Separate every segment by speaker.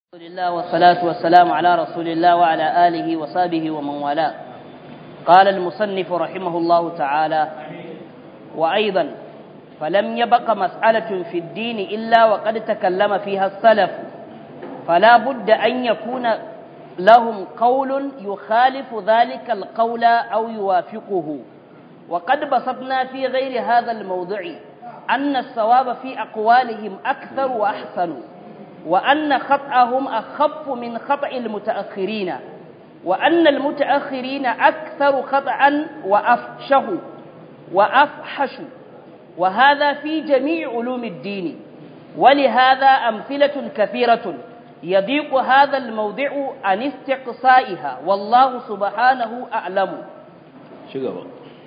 Speaker 1: الحمد لله والصلاة والسلام على رسول الله وعلى آله وصحبه ومن والاه قال المصنف رحمه الله تعالى وأيضا فلم يبق مسألة في الدين إلا وقد تكلم فيها السلف فلا بد أن يكون لهم قول يخالف ذلك القول أو يوافقه وقد بسطنا في غير هذا الموضع أن الصواب في أقوالهم أكثر وأحسن وأن خطأهم أخف من خطأ المتأخرين وأن المتأخرين أكثر خطأ وأفشه وأفحش وهذا في جميع علوم الدين ولهذا أمثلة كثيرة يضيق هذا الموضع عن استقصائها والله سبحانه أعلم
Speaker 2: شكرا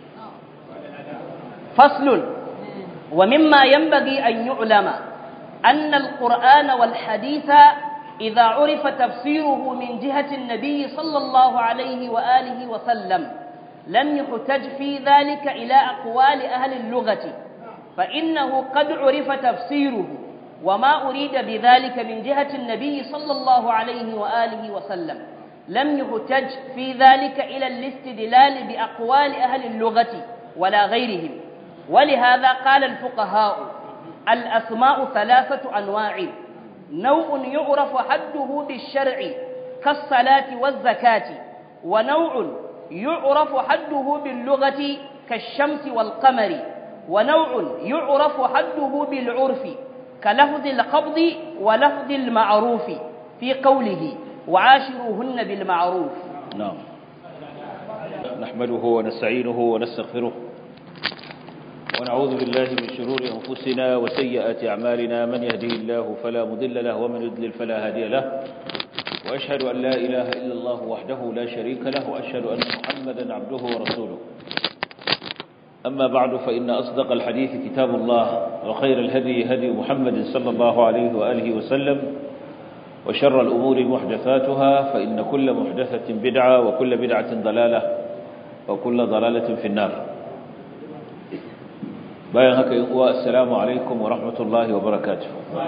Speaker 1: فصل ومما ينبغي أن يعلم أن القرآن والحديث إذا عرف تفسيره من جهة النبي صلى الله عليه وآله وسلم لم يحتج في ذلك إلى أقوال أهل اللغة فإنه قد عرف تفسيره وما أريد بذلك من جهة النبي صلى الله عليه وآله وسلم لم يحتج في ذلك إلى الاستدلال بأقوال أهل اللغة ولا غيرهم ولهذا قال الفقهاء الأسماء ثلاثة أنواع نوع يعرف حده بالشرع كالصلاة والزكاة ونوع يعرف حده باللغة كالشمس والقمر ونوع يعرف حده بالعرف كلفظ القبض ولفظ المعروف في قوله وعاشروهن بالمعروف
Speaker 2: نعم نحمده ونستعينه ونستغفره ونعوذ بالله من شرور أنفسنا وسيئات أعمالنا من يهده الله فلا مضل له ومن يضلل فلا هادي له وأشهد أن لا إله إلا الله وحده لا شريك له وأشهد أن محمدا عبده ورسوله أما بعد فإن أصدق الحديث كتاب الله وخير الهدي هدي محمد صلى الله عليه وآله وسلم وشر الأمور محدثاتها فإن كل محدثة بدعة وكل بدعة ضلالة وكل ضلالة في النار bayan haka yin uwa assalamu alaikum wa rahmatullahi wa barakatuh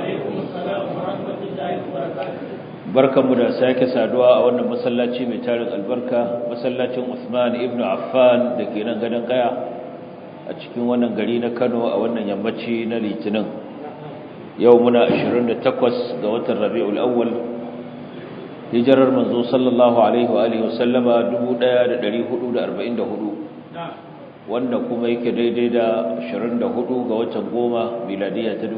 Speaker 2: barkanmu da sake saduwa a wannan masallaci mai tarin albarka masallacin Usman ibn Affan da ke nan gadon kaya a cikin wannan gari na Kano a wannan yammaci na Litinin yau muna 28 ga watan Rabiul Awwal hijirar manzo sallallahu alaihi wa alihi wasallama 1444 wanda kuma yake daidai da 24 ga watan goma miladiya ta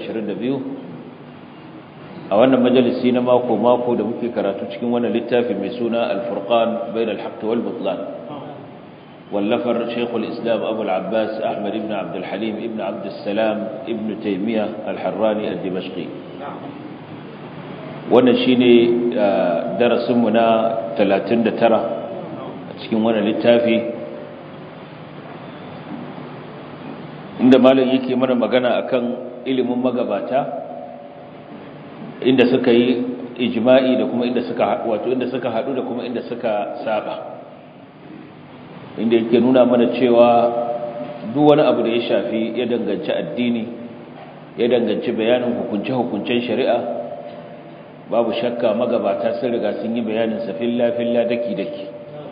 Speaker 2: 2022 a wannan majalisi na mako-mako da muke karatu cikin wannan littafi mai suna al-furqan bain al-haqq wal butlan wallafar shaykhul islam abu al-abbas ahmad ibn abd al-halim ibn abd salam ibn taymiya al-harrani al-dimashqi wannan shine darasin mu na 39 a cikin wannan littafi inda malam yake mana magana akan ilimin magabata inda suka yi ijma'i da kuma inda suka wato inda suka hadu da kuma inda suka saba inda yake nuna mana cewa duk wani abu da ya shafi ya danganci addini ya danganci bayanin hukunce-hukuncen shari'a babu shakka magabata sun riga sun yi bayanin sa filla filla daki daki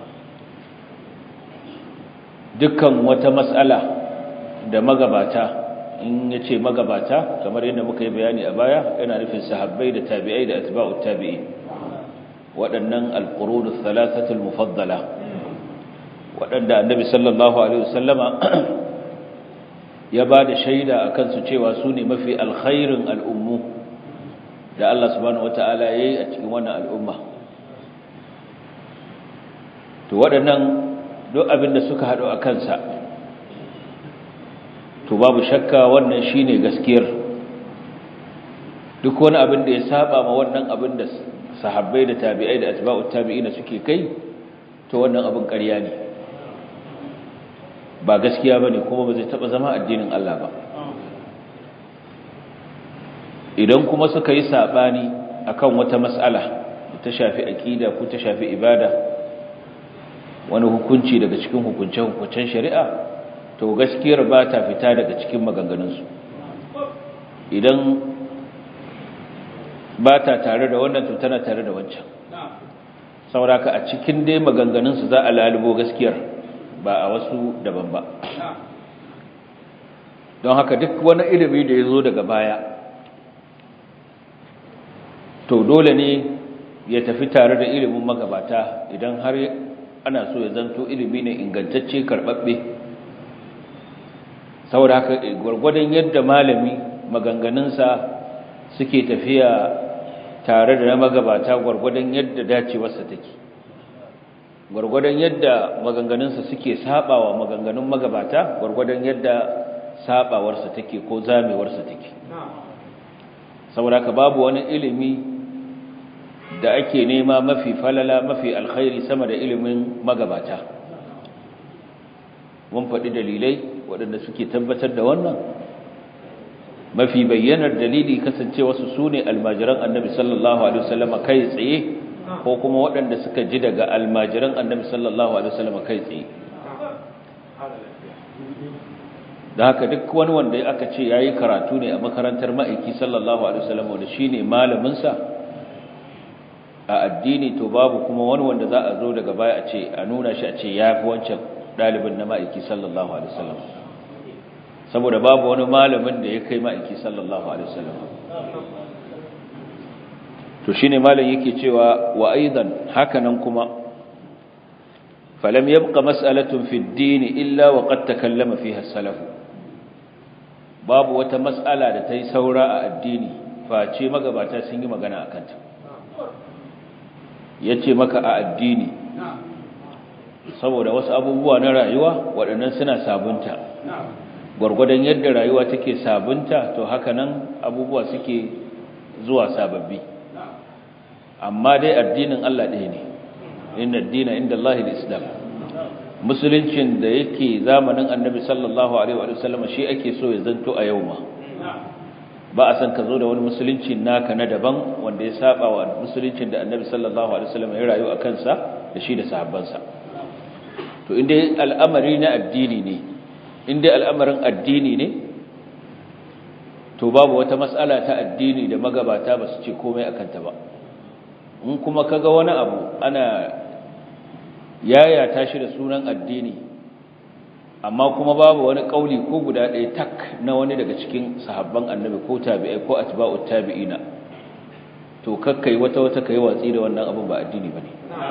Speaker 2: dukkan wata mas'ala da magabata in ya ce magabata kamar yadda muka yi bayani a baya yana nufin sahabbai da tabi'ai da atba'ut tabi'i waɗannan alqurunus thalathatul mufaddala waɗanda annabi sallallahu alaihi wasallama ya ba da shaida akan su cewa su ne mafi alkhairin al'ummu da Allah subhanahu wataala yayi a cikin wannan al'umma to waɗannan duk abin da suka haɗu a kansa to babu shakka wannan shine gaskiyar duk wani abin da ya saba ma wannan abin da sahabbai da tabi'ai da atba'ut tabi'ina suke kai to wannan abin ƙarya ne ba gaskiya bane kuma ba zai taba zama addinin Allah ba idan kuma suka yi sabani akan wata mas'ala ta shafi aqida ko ta shafi ibada wani hukunci daga cikin hukunce-hukuncen shari'a to gaskiyar ba ta fita daga cikin maganganunsu idan ba ta tare da wannan to tana tare da wancan sauraka a cikin dai maganganunsu za a lalubo gaskiyar ba a wasu daban ba don haka duk wani ilimi da ya zo daga baya to dole ne ya tafi tare da ilimin magabata idan har ana so ya zanto ilimi ne ingantacce karɓaɓɓe saboda haka gwargwadon yadda malami maganganunsa suke tafiya tare da na magabata gwargwadon yadda dacewarsa take gwargwadon yadda maganganunsa suke sabawa maganganun magabata gwargwadon yadda sabawarsa take ko zamewarsa take saboda haka babu wani ilimi da ake nema mafi falala mafi alkhairi sama da ilimin magabata mun faɗi dalilai waɗanda suke tabbatar da wannan mafi bayyanar dalili kasance wasu su ne almajiran annabi sallallahu alaihi wasallama kai tsaye ko kuma waɗanda suka ji daga almajiran annabi sallallahu alaihi wasallama kai tsaye da haka duk wani wanda aka ce yayi karatu ne a makarantar ma'aiki sallallahu alaihi wasallama wanda shine malamin sa a addini to babu kuma wani wanda za a zo daga baya a ce a nuna shi a ce yafi wancan dalibin na ma'aiki sallallahu alaihi wasallam saboda babu wani malamin da ya kai ma'aiki sallallahu alaihi wasallam to shine malam yake cewa wa aidan hakanan kuma falam yabqa mas'alatun fi ad-din illa wa qad takallama fiha as-salaf babu wata mas'ala da ta yi saura a addini face magabata sun yi magana akan ta yace maka a addini saboda wasu abubuwa na rayuwa waɗannan suna sabunta gwargwadon yadda rayuwa take sabunta to haka nan abubuwa suke zuwa sababbi amma dai addinin Allah ɗaya ne inna addina inda Allah islam musuluncin da yake zamanin annabi sallallahu alaihi wa sallam shi ake so ya zanto a yau ma ba a san ka zo da wani musulunci naka na daban wanda ya saba wa musuluncin da annabi sallallahu alaihi wa sallam ya rayu a kansa da shi da sahabbansa to inda al'amari na addini ne inda al'amarin addini ne to babu wata matsala ta addini da magabata ba su ce komai akan ta ba in kuma kaga wani abu ana yayata shi da sunan addini amma kuma babu wani kauli ko guda ɗaya tak na wani daga cikin sahabban annabi ko tabi'ai ko atba'ut tabi'ina to kakkai wata wata kai watsi da wannan abin ba addini bane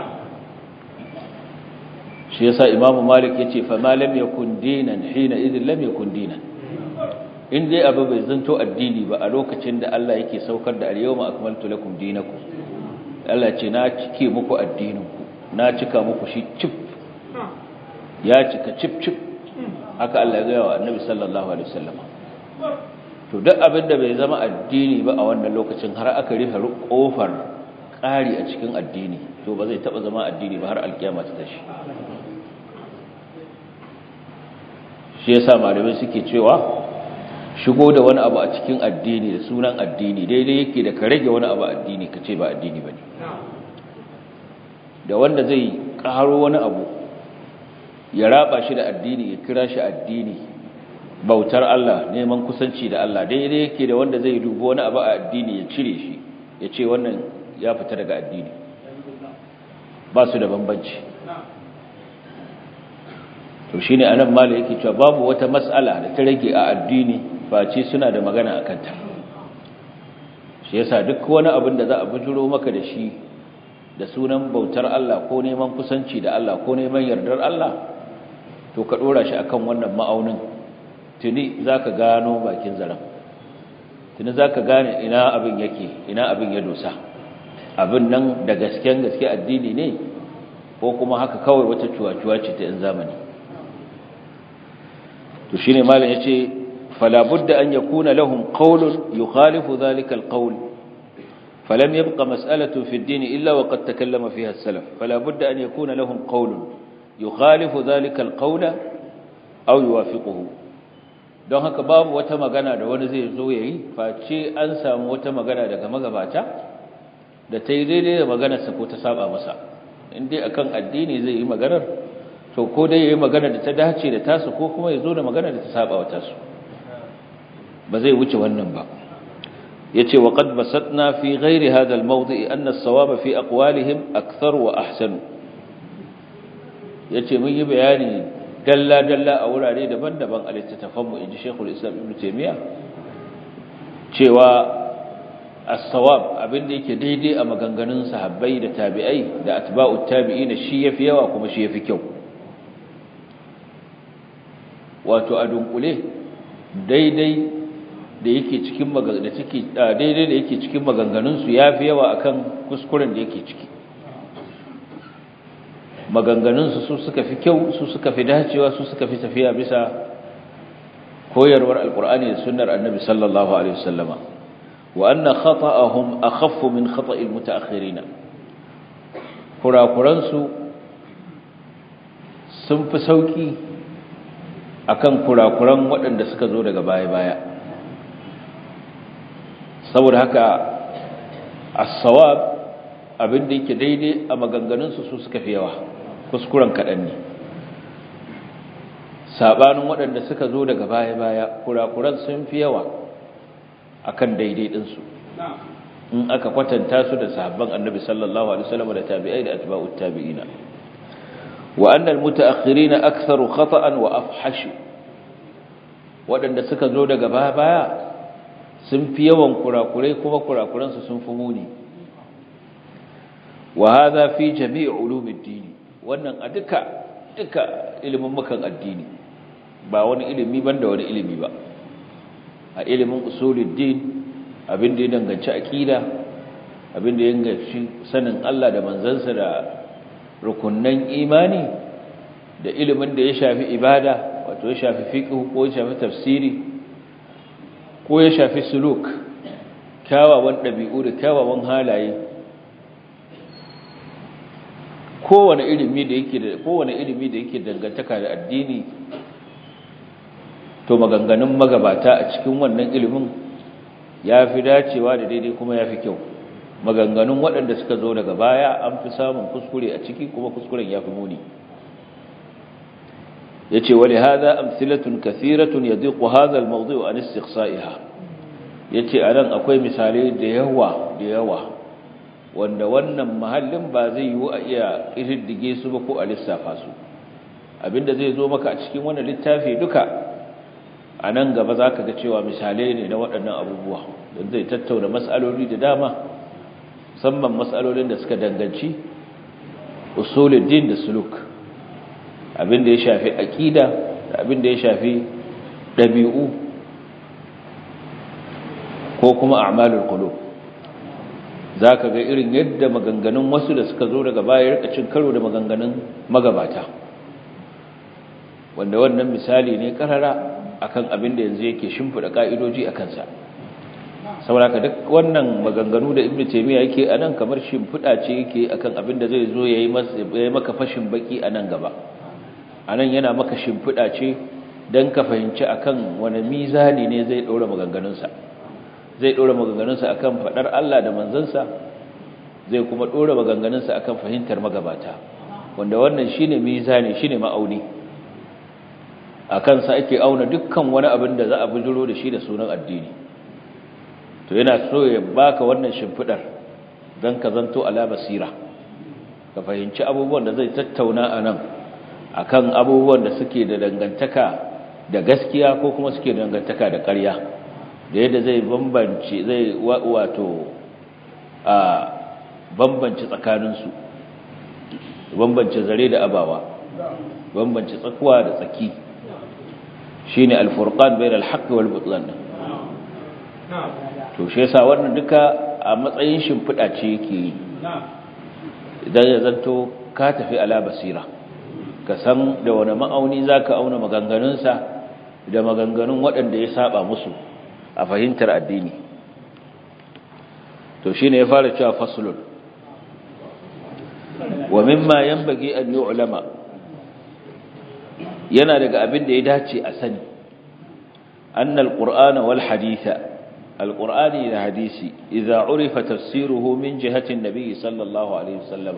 Speaker 2: shi yasa imamu malik yace fa ma lam yakun dinan hina idin lam yakun dinan in dai abu bai zanto addini ba a lokacin da Allah yake saukar da al-yawma akmaltu lakum dinakum Allah ce na cike muku addininku na cika muku shi cif ya cika cif cif haka Allah ya gaya wa annabi sallallahu alaihi wasallam to duk abin da bai zama addini ba a wannan lokacin har aka rufe kofar ƙari a cikin addini to ba zai taba zama addini ba har alkiyama ta tashi shi yasa malamai suke cewa shigo da wani abu a cikin addini da sunan addini daidai yake da ka rage wani abu addini ka ce ba addini ba ne da wanda zai ƙaro wani abu ya raba shi da addini ya kira shi addini bautar Allah neman kusanci da Allah daidai yake da wanda zai dubo wani abu a addini ya cire shi ya ce wannan ya fita daga addini ba su da bambanci to shine anan mala yake cewa babu wata mas'ala da ta rage a addini face suna da magana akan ta shi yasa duk wani abin da za a bujuro maka da shi da sunan bautar Allah ko neman kusanci da Allah ko neman yardar Allah to ka dora shi akan wannan ma'aunin tuni zaka gano bakin zaran tuni zaka gane ina abin yake ina abin ya dosa abin nan da gasken gaske addini ne ko kuma haka kawai wata cuwa-cuwa ce ta yan zamani to shine malam yace fala budda an yakuna lahum qawlun yukhalifu dhalika alqawl فلم يبق مسألة في الدين إلا وقد تكلم فيها السلف فلا بد أن يكون لهم قول يخالف ذلك القول أو يوافقه don haka babu wata magana da wani zai zo yayi face an samu wata magana daga magabata da ta yi daidai da maganarsa ko ta saba masa in dai akan addini zai yi maganar to ko dai yayi magana da ta dace da tasu ko kuma ya zo da magana da ta saba wa tasu ba zai wuce wannan ba yace wa qad basatna fi ghairi hadha al-mawdi' anna as-sawaba fi aqwalihim akthar wa ahsan yace mun yi bayani dalla dalla a wurare daban-daban a littattafan mu inji Sheikhul Islam Ibn Taymiyyah cewa as-sawab abinda yake daidai a maganganun sahabbai da tabi'ai da atba'ut tabi'in shi yafi yawa kuma shi yafi kyau wato a dunkule daidai da yake cikin da ciki daidai da yake cikin maganganun su yafi yawa akan kuskuren da yake ciki maganganun su su suka fi kyau su suka fi dacewa su suka fi tafiya bisa koyarwar alqur'ani da sunnar annabi sallallahu alaihi wasallama wa anna khata'ahum akhaffu min khata'il mutaakhirin kurakuran su sun fi sauki akan kurakuran waɗanda suka zo daga baya-baya saboda haka as-sawab abin da yake daidai a maganganunsu su suka fi yawa kuskuren kaɗan ne sabanin waɗanda suka zo daga baya-baya kurakuran sun fi yawa akan daidai ɗinsu in aka kwatanta su da sahabban annabi sallallahu alaihi wasallam da tabi'ai da atba'ut tabi'ina wa annal mutaakhirina aktharu khata'an wa afhashu waɗanda suka zo daga baya sun fi yawan kurakurai kuma kurakuransu sun fi muni wa hadha fi jami' ulumuddin wannan a duka duka ilimin mukan addini ba wani ilimi banda wani ilimi ba a ilimin usuluddin abin da ya danganci aqida abin da ya danganci sanin Allah da manzansa da rukunnan imani da ilimin da ya shafi ibada wato ya shafi fiqh ko ya shafi tafsiri ko ya shafi suluk kyawawan ɗabi'u da kyawawan halaye kowane ilimi da yake da kowane ilimi da yake dangantaka da addini to maganganun magabata a cikin wannan ilimin ya fi dacewa da daidai kuma ya fi kyau maganganun waɗanda suka zo daga baya an fi samun kuskure a ciki kuma kuskuren ya fi muni ya ce wani haza amsilatun kathiratun ya ziku haza al-mawdu an istiqsa'iha ya ce a nan akwai misalai da yawa da yawa wanda wannan mahallin ba zai yiwu a iya ƙididdige su ba ko a lissafa su abinda zai zo maka a cikin wannan littafi duka a nan gaba za ka ga cewa misalai ne na waɗannan abubuwa don zai tattauna matsaloli da dama musamman matsalolin da suka danganci usuluddin da suluk abinda ya shafi aƙida da abinda ya shafi ɗabi'u ko kuma a'malul qulub za ka ga irin yadda maganganun wasu da suka zo daga baya rika cin karo da maganganun magabata wanda wannan misali ne karara akan abin da yanzu yake shimfida ka'idoji a kansa saboda duk wannan maganganu da ibnu taymiya yake anan kamar shimfida ce yake akan abin da zai zo yayi maka fashin baki anan gaba anan yana maka shimfida ce dan ka fahimci akan wani mizani ne zai daura maganganunsa zai ɗora maganganunsa akan faɗar Allah da manzansa zai kuma ɗora maganganunsa akan fahimtar magabata wanda wannan shine mizani shine ma'auni a kansa ake auna dukkan wani abin da za a bujiro da shi da sunan addini to yana so ya baka wannan shimfidar don ka zanto ala basira ka fahimci abubuwan da zai tattauna a nan akan abubuwan da suke da dangantaka da gaskiya ko kuma suke da dangantaka da ƙarya da yadda zai bambance zai wato a bambance tsakaninsu bambance zare da abawa bambance tsakuwa da tsaki shine al-furqan bayna al-haqq wal butlan to shi yasa wannan duka a matsayin shimfida ce yake yi idan ya zanto ka tafi ala basira ka san da wani ma'auni zaka auna maganganunsa da maganganun waɗanda ya saba musu a fahimtar addini to shine ya fara cewa faslun wa mimma yanbaghi an yu'lama yana daga abin da ya dace a sani annal qur'ana wal haditha alqur'ani da hadisi idza urifa tafsiruhu min jihati an-nabi sallallahu alaihi wasallam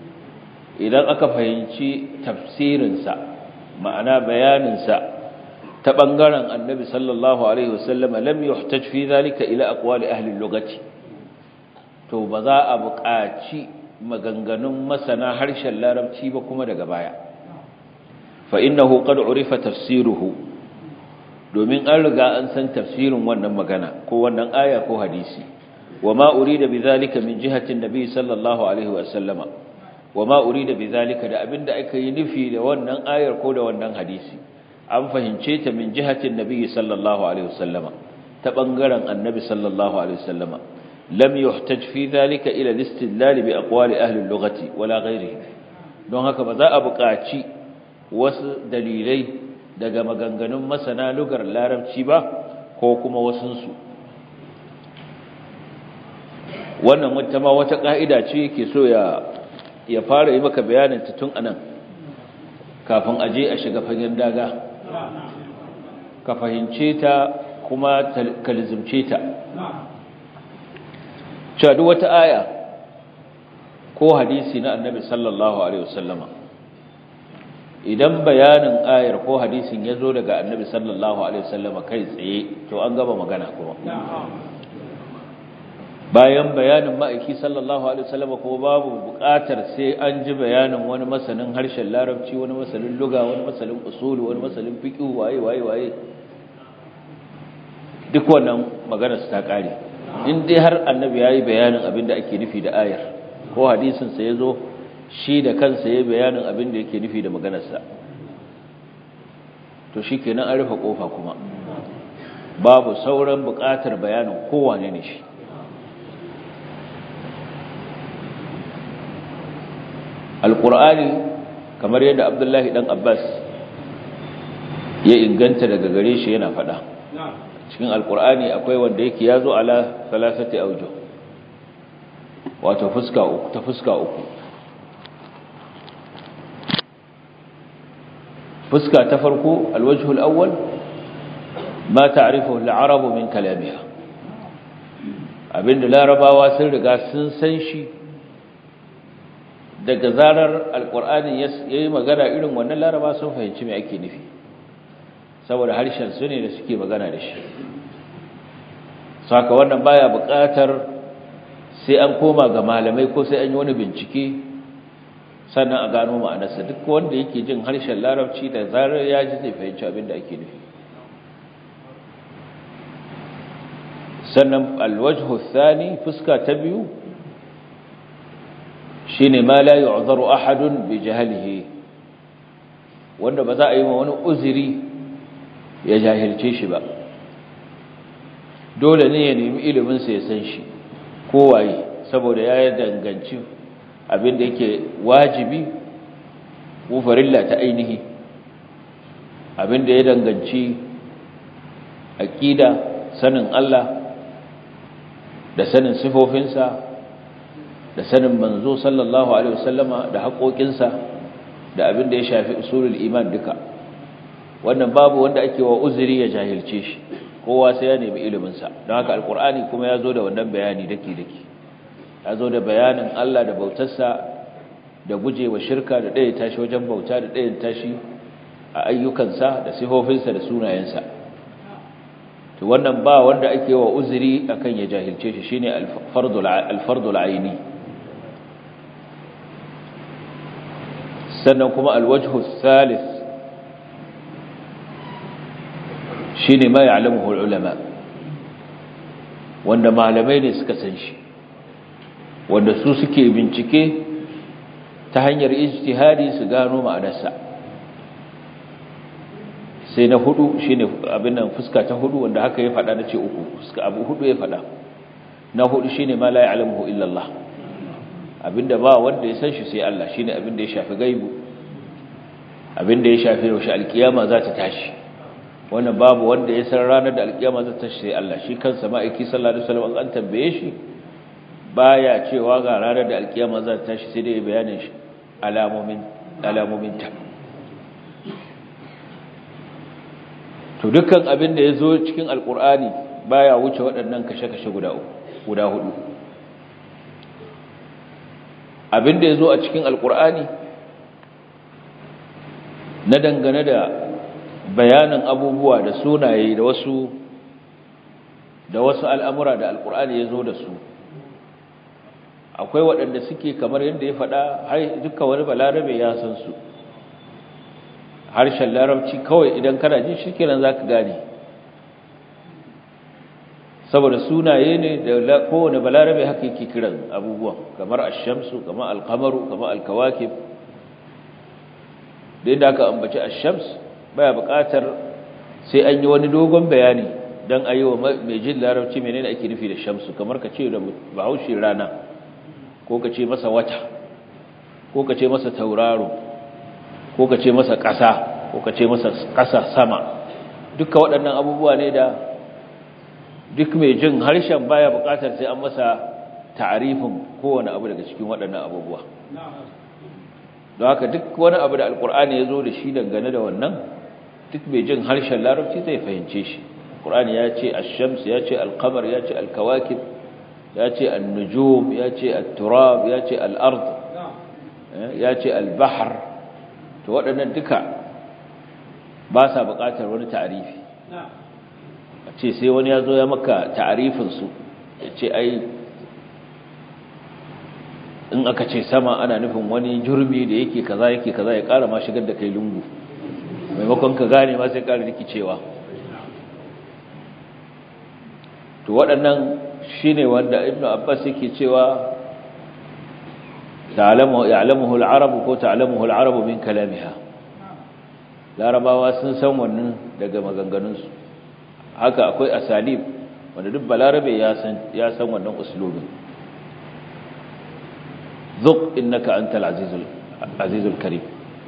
Speaker 2: idan aka fahimci tafsirin sa ma'ana bayanin sa ta bangaren annabi sallallahu alaihi wasallam lam yuhtaj fi zalika ila aqwali ahli al-lughati to ba za a buƙaci maganganun masana harshen larabci ba kuma daga baya fa innahu qad urifa tafsiruhu domin an riga an san tafsirin wannan magana ko wannan aya ko hadisi wama urida bidhalika min jihati an-nabi sallallahu alaihi wasallama wama urida bidhalika da abinda aka yi nufi da wannan ayar ko da wannan hadisi an fahimce ta min jihatin nabi sallallahu alaihi wasallama ta bangaren annabi sallallahu alaihi wasallama lam yuhtaj fi dhalika ila al-istidlal bi aqwali ahli al-lughati wala ghayrihi don haka ba za a buƙaci wasu dalilai daga maganganun masana lugar larabci ba ko kuma wasunsu wannan wata ma wata ka'ida ce yake so ya ya fara yi maka bayanin ta tun anan kafin aje a shiga fagen daga ka fahimce ta kuma ka lizumce ta cewa duk wata aya ko hadisi na annabi sallallahu alaihi wasallama idan bayanin ayar ko hadisin ya zo daga annabi sallallahu alaihi wasallama kai tsaye to an gaba magana kuma bayan bayanin ma'aiki sallallahu alaihi wasallama ko babu buƙatar sai an ji bayanin wani masanin harshen larabci wani masanin luga wani masanin usuli wani masanin fiqh waye waye waye duk wannan magana su ta kare in dai har annabi yayi bayanin abin da ake nufi da ayar ko hadisin sa yazo shi da kansa yayi bayanin abin da yake nufi da maganar sa to shikenan an rufe kofa kuma babu sauran buƙatar bayanin kowane ne shi alƙur'ani kamar yadda abdullahi ɗan abbas ya inganta daga gare shi yana faɗa cikin alƙur'ani akwai wanda yake ya zo ala salasati aujo wato fuska uku ta fuska uku fuska ta farko alwajhul awwal ma ta'rifu al-arabu min kalamiha abinda larabawa sun riga sun san shi daga zarar alkur'ani ya yi magana irin wannan laraba sun fahimci mai ake nufi saboda harshen su ne da suke magana da shi saka wannan baya buƙatar sai an koma ga malamai ko sai an yi wani bincike sannan a gano ma'anarsa duk wanda yake jin harshen larabci da zarar ya ji zai fahimci abin da ake nufi sannan alwajhu thani fuska ta biyu shine ma la yu'zaru ahadun bi jahlihi wanda ba za a yi wa wani uzuri ya jahilce shi ba dole ne ya nemi ilimin sa ya san shi kowaye saboda ya danganci abin da yake wajibi ko farilla ta ainihi abin da ya danganci aqida sanin Allah da sanin sifofinsa da sanin manzo sallallahu alaihi wasallama da haƙoƙinsa da abin da ya shafi usulul iman duka wannan babu wanda ake wa uzuri ya jahilce shi kowa sai ya nemi ilimin sa don haka alqur'ani kuma ya zo da wannan bayani dake dake ya zo da bayanin Allah da bautarsa da gujewa shirka da ɗaya tashi wajen bauta da ɗayan tashi a ayyukansa da sifofinsa da sunayensa to wannan ba wanda ake wa uzuri akan ya jahilce shi shine al-fardul al-fardul aini sannan kuma alwajhu thalith shine ma ya'lamuhu ulama wanda malamai ne suka san shi wanda su suke bincike ta hanyar ijtihadi su gano ma'anarsa sai na hudu shine abin nan fuska ta hudu wanda haka ya fada nace uku fuska abu hudu ya fada na hudu shine ma la ya'lamuhu illa Allah abinda ba wanda ya san shi sai Allah shine abinda ya shafi gaibu abinda ya shafi yaushe alkiyama za ta tashi wannan babu wanda ya san ranar da alkiyama za ta tashi sai Allah shi kansa ma'aiki sallallahu alaihi wasallam an tambaye shi baya cewa ga ranar da alkiyama za ta tashi sai dai bayanin shi alamomin alamomin ta to dukkan abin da ya zo cikin alkur'ani baya wuce waɗannan kashe-kashe guda guda hudu abin da ya zo a cikin alkur'ani na dangane da bayanin abubuwa da sunaye da wasu da wasu al'amura da alkur'ani ya zo da su akwai waɗanda suke kamar yadda ya faɗa har duka wani balarabe ya san su harshen larabci kawai idan kana jin shi kenan za ka gane saboda sunaye ne da kowane balarabe haka yake kiran abubuwan kamar ashamsu kamar alkamaru kamar alkawakib da yadda aka ambaci ashams baya buƙatar sai an yi wani dogon bayani don a yi wa mai jin larabci menene ake nufi da shamsu kamar ka ce da bahaushe rana ko ka ce masa wata ko ka ce masa tauraro ko ka ce masa ƙasa ko ka ce masa ƙasa sama duka waɗannan abubuwa ne da duk mai jin harshen baya buƙatar sai an masa ta'arifin kowane abu daga cikin waɗannan abubuwa don haka duk wani abu da alkur'ani ya zo da shi dangane da wannan duk mai jin harshen larabci zai fahimce shi alkur'ani ya ce ashams ya ce alkamar ya ce alkawakib ya ce annujum ya ce atturab ya ce al'ard ya ce albahar to waɗannan duka ba sa buƙatar wani ta'arifi a ce sai wani ya zo ya maka ta'arifinsu ya ce ai in aka ce sama ana nufin wani jurmi da yake kaza yake kaza ya ƙara ma shigar da kai lungu maimakon ka gane ma sai ƙara rikicewa to waɗannan shine wanda ibnu abbas yake cewa ta'lamu ya'lamuhu al-arab ko ta'lamuhu al-arab min kalamiha larabawa sun san wannan daga maganganunsu haka akwai asalib wanda duk balarabe ya san ya san wannan uslubin ذق إنك أنت العزيز العزيز الكريم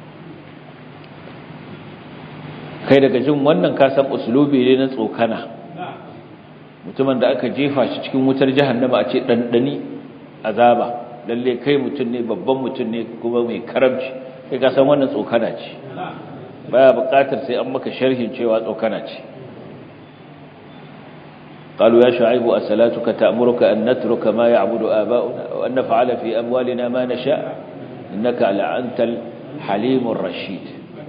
Speaker 2: kai daga jin wannan ka san uslubi ne na tsokana mutumin da aka jefa shi cikin wutar jahannama a ce dandani azaba lalle kai mutum ne babban mutum ne kuma mai karamci kai ka san wannan tsokana ce baya buƙatar sai an maka sharhin cewa tsokana ce قالوا يا شعيب أسلاتك تأمرك أن نترك ما يعبد آباؤنا وأن نفعل في أموالنا ما نشاء إنك لأنت الحليم الرشيد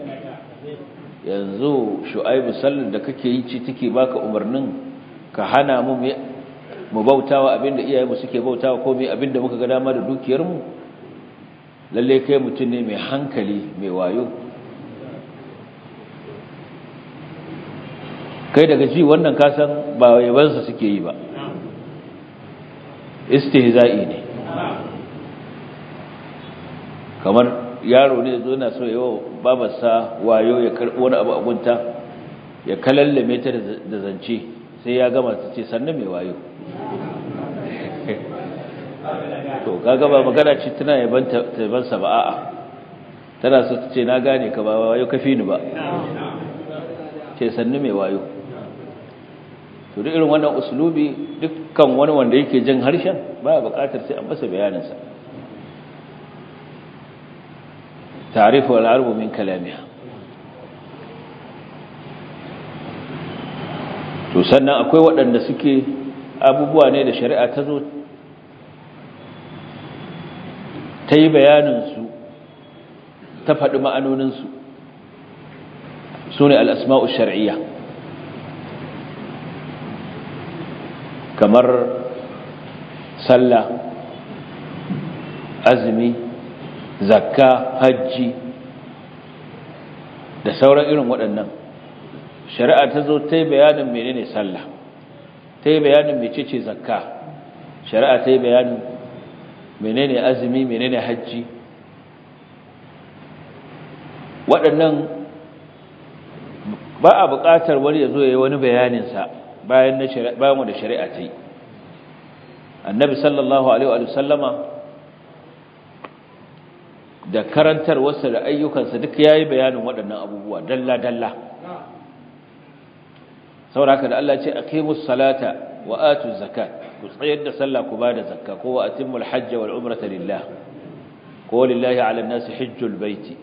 Speaker 2: yanzu shu'aibu sallar da kake yi ci take baka umarnin ka hana mu mu bautawa abinda iyayenmu suke bautawa ko mai abinda muka ga dama da dukiyarmu lalle kai mutum ne mai hankali mai wayo kai daga ji wannan kasan ba yabansa suke yi ba istihza'i ne kamar yaro ne zo na so yawo babarsa wayo ya karbi wani abu agunta ya kalallame ta da zance sai ya gama ta ce sannan mai wayo to kaga ba magana ce tana yabansa ba a'a tana so ta ce na gane ka ba wayo kafi ni ba ce sannu mai wayo to duk irin wannan uslubi dukkan wani wanda yake jin harshen baya buƙatar sai an masa bayaninsa ta'rifu al-arab min kalamiha to sannan akwai waɗanda suke abubuwa ne da shari'a ta zo ta yi bayaninsu ta faɗi ma'anoninsu su ne al'asma'u shari'iyya kamar sallah azumi zakka hajji da sauran irin waɗannan shari'a ta zo ta yi bayanin menene sallah ta yi bayanin mecece zakka shari'a ta yi bayanin menene azumi menene hajji waɗannan ba a buƙatar wani ya zo ya yi wani bayaninsa bayan wanda shari'a ta yi annabi sallallahu alaihi wa sallama da karantarwarsa da ayyukansa duk ya yi bayanin waɗannan abubuwa dalla-dalla sauraka da Allah ce a kemus salata wa atu zakat ku tsayar da sallah ku ba da zakka ko wa atimul hajja wal umrata lillah ko lillahi ala nasi hajjul baiti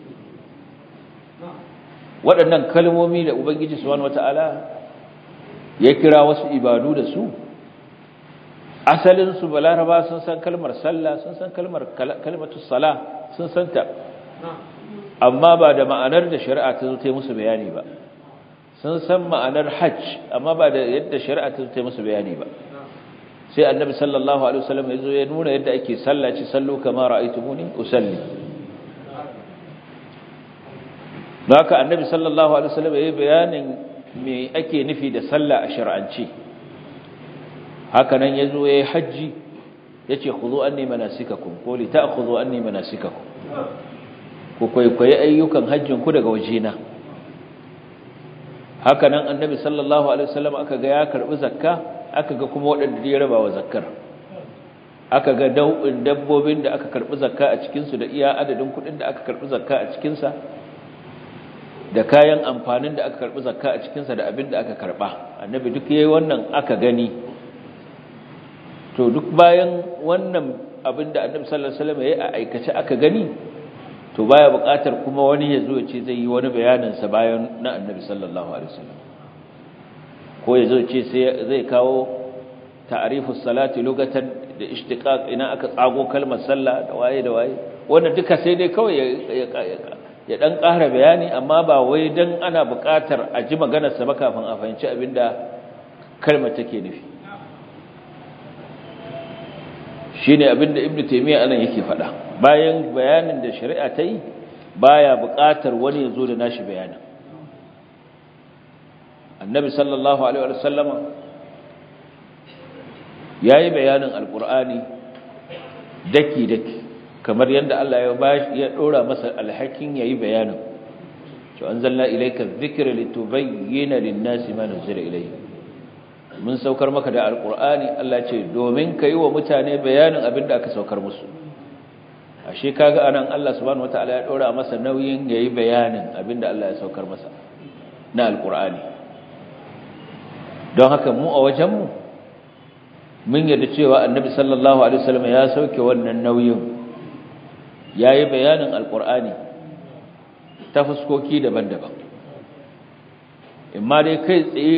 Speaker 2: waɗannan kalmomi da ubangiji subhanahu wataala ya kira wasu ibadu da su asalin su balaraba sun san kalmar sallah sun san kalmar kalmatu sala sun san ta amma ba da ma'anar da shari'a ta zo ta yi musu bayani ba sun san ma'anar hajj amma ba da yadda shari'a ta ta musu bayani ba sai annabi sallallahu alaihi wasallam ya zo ya nuna yadda ake sallaci sallu kama ra'aytumuni usalli don haka annabi sallallahu alaihi wasallam ya yi bayanin me ake nufi da sallah a shar'anci haka nan ya zo ya yi hajji ya ce khudhu anni manasikakum ko li ta'khudhu anni manasikakum ku kwaikwayi ayyukan hajjin ku daga wajena haka nan annabi sallallahu alaihi wasallam aka ga ya karbi zakka aka ga kuma waɗanda ya raba wa zakkar aka ga dau'in dabbobin da aka karbi zakka a cikin su da iya adadin kuɗin da aka karbi zakka a cikin sa da kayan amfanin da aka karbi zakka a cikin sa da abin da aka karba annabi duk yayi wannan aka gani to duk bayan wannan abin da annabi sallallahu alaihi wasallam yayi a aikace aka gani to baya buƙatar kuma wani ya zo ya ce zai yi wani bayanin sa bayan na annabi sallallahu alaihi wasallam ko ya zo ya ce sai zai kawo ta'rifus salati lugatan da ishtiqaq ina aka tsago kalmar sallah da waye da waye wannan duka sai dai kawai ya ya dan ƙara bayani amma ba wai dan ana buƙatar a ji maganar sa ba kafin a fahimci abinda kalmar take nufi shine abinda ibnu taymiya anan yake faɗa bayan bayanin da shari'a ta yi baya buƙatar wani ya zo da nashi bayanin annabi sallallahu alaihi wa sallama yayi bayanin alqur'ani daki daki kamar yadda Allah ya bashi ya dora masa alhakin yayi bayanin to anzalna ilayka dhikra litubayyana lin-nasi ma nuzila ilayhim mun saukar maka da alqur'ani Allah ce domin kai wa mutane bayanin abinda aka saukar musu ashe kaga anan Allah subhanahu wataala ya dora masa nauyin yayi bayanin abinda Allah ya saukar masa na alqur'ani don haka mu a wajen mu mun yarda cewa annabi sallallahu alaihi wasallam ya sauke wannan nauyin yayi bayanin alqur'ani ta fuskoki daban-daban imma dai kai tsaye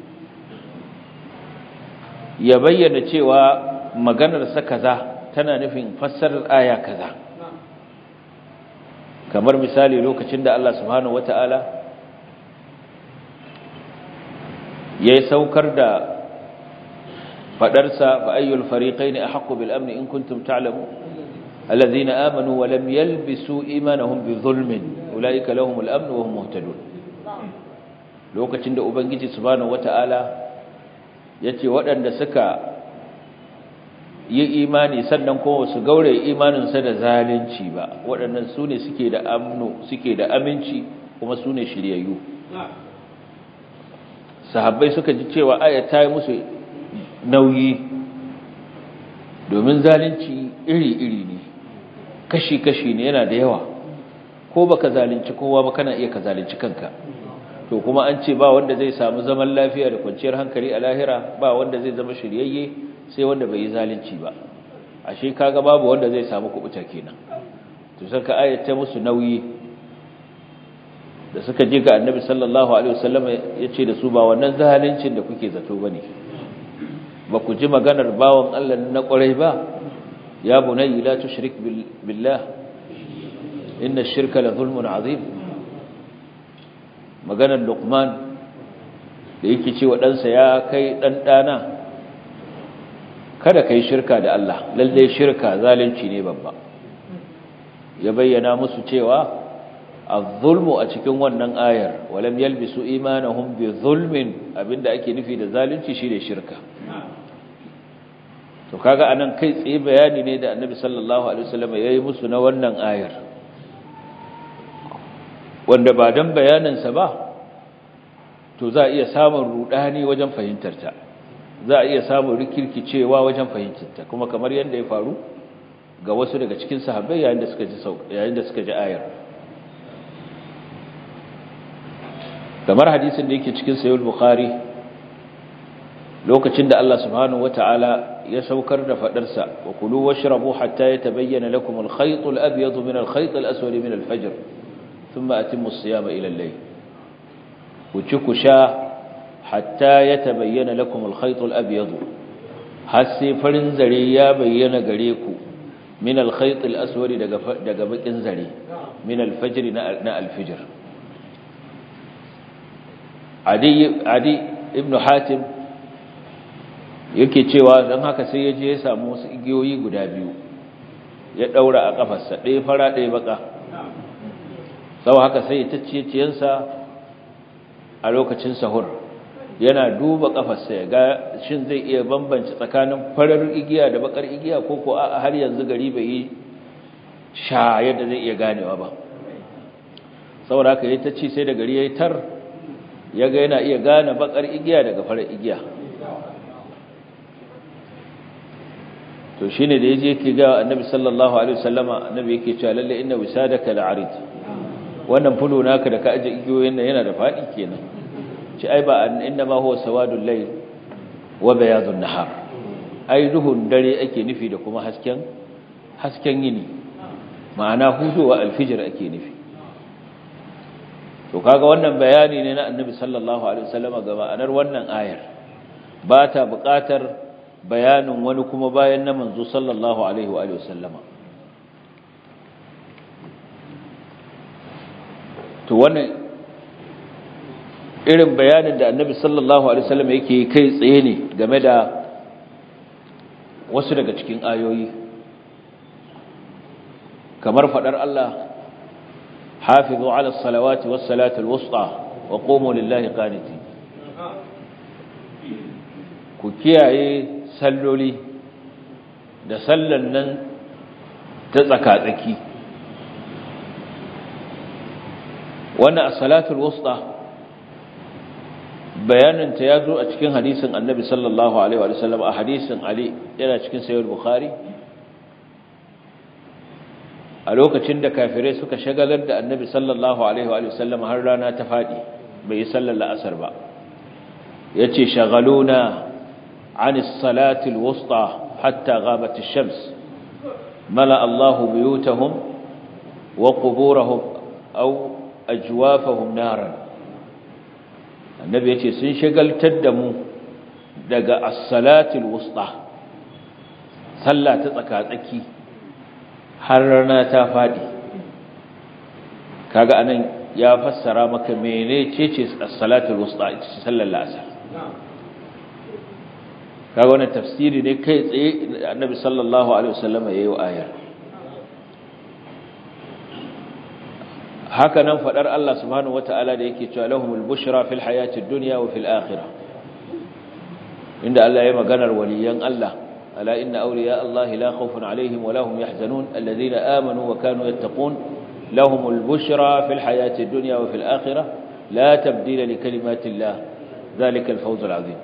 Speaker 2: ya bayyana cewa maganar sa kaza tana nufin fassarar aya kaza kamar misali lokacin da Allah subhanahu wata'ala ya saukar da fadarsa fa ayyul fariqayn ahqqu bil amn in kuntum ta'lamun alladhina amanu wa lam yalbisu imanahum bi dhulmin ulaika lahumul amn wa hum muhtadun lokacin da ubangiji subhanahu wata'ala yace waɗanda suka yi imani sannan kuma su gaure imaninsa da zalunci ba waɗannan su ne suke da amno suke da aminci kuma su ne shiryayyu sahabbai suka ji cewa aya ta yi musu nauyi domin zalunci iri-iri ne kashi-kashi ne yana da yawa ko baka zalunci kowa ba kana iya ka zalunci kanka to kuma an ce ba wanda zai samu zaman lafiya da kwanciyar hankali a lahira ba wanda zai zama shiryayye sai wanda bai yi zalunci ba ashe kaga babu wanda zai samu kubuta kenan to saka ayata musu nauyi da suka je ga annabi sallallahu alaihi wasallam yace da su ba wannan zaluncin da kuke zato bane ba ku ji maganar bawon Allah na kwarai ba ya bunayya la tushrik billah inna ash-shirka la zulmun azim maganar luqman da yake cewa ɗansa ya kai ɗan ɗana kada ka yi shirka da Allah lalle shirka zalunci ne babba ya bayyana musu cewa az-zulmu a cikin wannan ayar walam yalbisu imanahum bi zulmin abinda ake nufi da zalunci shine shirka to kaga anan kai tsaye bayani ne da Annabi sallallahu alaihi wasallam yayi musu na wannan ayar wanda ba dan bayanin sa ba to za a iya samun rudani wajen fahimtar ta za a iya samun rikirkicewa wajen fahimtarta kuma kamar yadda ya faru ga wasu daga cikin sahabbai yayin da suka ji yayin da suka ji ayar kamar hadisin da yake cikin sahih bukhari lokacin da Allah subhanahu wataala ya saukar da fadar sa wa kulu washrabu hatta yatabayyana lakum al-khayt al-abyad min al-khayt al-aswad min al-fajr thumma atimmu as-siyama ila al-layl ku ci ku sha hatta ya tabayyana lakum al-khayt al-abyad har sai farin zare ya bayyana gare ku min al-khayt al-aswad daga daga bakin zare min al-fajr na al-fajr a adi adi ibn hatim yake cewa don haka sai ya je ya samu wasu igiyoyi guda biyu ya daura a kafarsa ɗaya fara ɗaya baka sau haka sai ya tacciye ciyensa a lokacin sahur yana duba kafarsa ya ga shin zai iya bambanci tsakanin farar igiya da bakar igiya ko ko a har yanzu gari bai yi sha yadda zai iya ganewa ba saboda haka ya tacci sai da gari ya yi tar ya ga yana iya gane bakar igiya daga farar igiya to shine da yaje yake ga annabi sallallahu alaihi wasallama annabi yake cewa lalle inna wisadaka la'arid wannan fulo naka da ka aje igiyoyin nan yana da fadi kenan ci ai ba inna ma huwa sawadul layl wa bayadun nahar ai duhun dare ake nufi da kuma hasken hasken yini ma'ana huduwa alfijir ake nufi to kaga wannan bayani ne na annabi sallallahu alaihi wasallama ga ma'anar wannan ayar ba ta buƙatar bayanin wani kuma bayan na manzo sallallahu alaihi wa sallama to wannan irin bayanin da annabi sallallahu alaihi wasallam yake kai tsaye ne game da wasu daga cikin ayoyi kamar fadar Allah hafizu ala salawati was salatul wusta wa qumu lillahi qanitin ku kiyaye salloli da sallan nan ta tsaka-tsaki wannan as-salatul wusta bayaninta ya zo a cikin hadisin annabi sallallahu alaihi wa sallam a hadisin ali yana cikin sayyid bukhari a lokacin da kafirai suka shagalar da annabi sallallahu alaihi wa sallam har rana ta fadi bai yi sallar la'asar ba yace shagaluna عن الصلاة الوسطى حتى غابت الشمس ملأ الله بيوتهم وقبورهم أو أجوافهم نارا النبي يتي سنشغل تدمو دقى الصلاة الوسطى صلى تتكاتكي حرنا تافادي kaga anan ya fassara maka menene ce as-salatul wusta sallar asar kaga wannan tafsiri ne kai tsaye annabi sallallahu alaihi wasallam yayi wa ayar haka nan fadar Allah subhanahu wataala da yake cewa lahumul bushra fil hayatid dunya wa fil akhirah inda Allah ya maganar waliyan Allah ala inna awliya Allah la khawfun alaihim wa lahum yahzanun alladhina amanu wa kanu yattaqun lahumul bushra fil hayatid dunya wa fil akhirah la tabdila li kalimati Allah dhalika al fawz al azim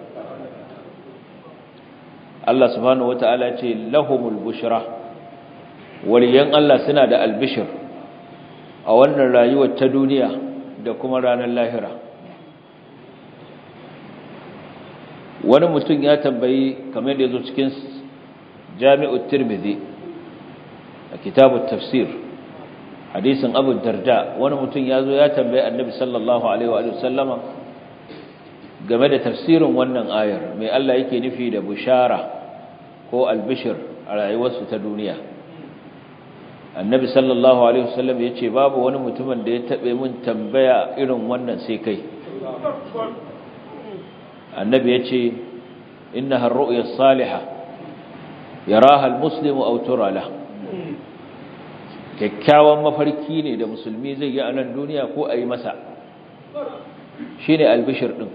Speaker 2: Allah subhanahu wata'ala ce lahumul bushra waliyan Allah suna da albishir a wannan rayuwar ta duniya da kuma ranar lahira wani mutum ya tambayi kamar da yazo cikin Jami'ut Tirmidhi a kitabut tafsir hadisin Abu Darda wani mutum yazo ya tambayi Annabi sallallahu alaihi wa sallama game da tafsirin wannan ayar mai Allah yake nufi da bushara ko albishir a rayuwarsu ta duniya annabi sallallahu alaihi wasallam ya ce babu wani mutumin da ya taɓe mun tambaya irin wannan sai kai annabi ya ce inna harru'ya salihah yaraha almuslimu aw tura la kyakkyawan mafarki ne da musulmi zai yi a nan duniya ko a yi masa shine albishir din